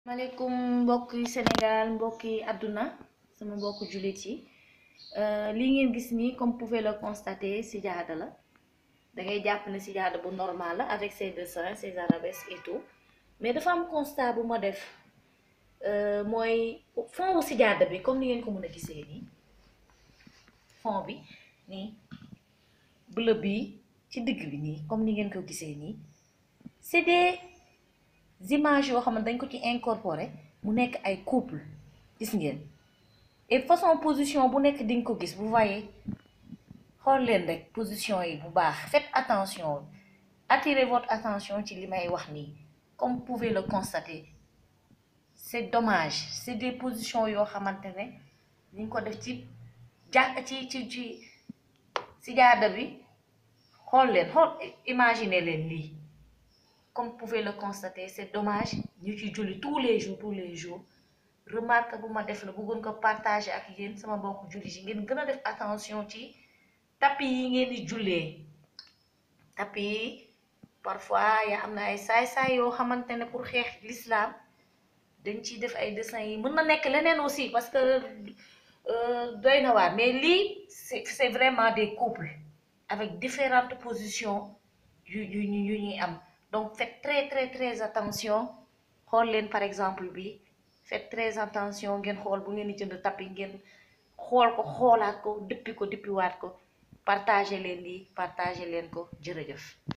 maaleykum mbokki Sénégal mbokki àdduna sama mbokku jullit yi li ngeen gis nii comme pouvez le constater sijaada la da ngay jàpp ne sijaada bu normal la avec ses dessins ses arabesques et tout mais dafa am constat bu ma def mooy fond wu sijaada bi comme ni ngeen ko mën a gisee nii fond bi nii bleu bi ci digg bi nii comme ni ngeen ko gisee nii c'est des images yoo xam ne dañ ko ci incorporé mu nekk ay couple gis ngeen et façon position bu nekk di nga ko gis vous voyez xool leen rek position yi bu baax faites attention attirez votre attention ci li may wax nii comme vous pouvez le constater c'est dommage c'est des positions yoo xamante ne ñu ko def ci ja ci ci ci si jaada bi xool leen xool imaginer leen lii comme vous pouvez le constater c'est dommage ñu ci julli tous les jours tous les jours remarque bu ma def la bëggoon ko partager ak yéen sama mbokku julli yi ngeen gën a def attention ci tapis yi ngeen di jullee tapis yi parfois yaa am na ay saay-saay yoo xamante ne pour xeex l'islam dañ ciy def ay dessins yi mën na nekk leneen aussi parce que doy na waar mais lii c'est c'est vraiment des couples avec différentes positions yu yu yu ñuy am donc faites très très très attention xool leen par exemple bi faites très attention ngeen xool bu ngeen di jënd tapis ngeen xool ko xoolaat ko dippi ko dippiwaat ko partager leen lii partager leen ko jërëjëf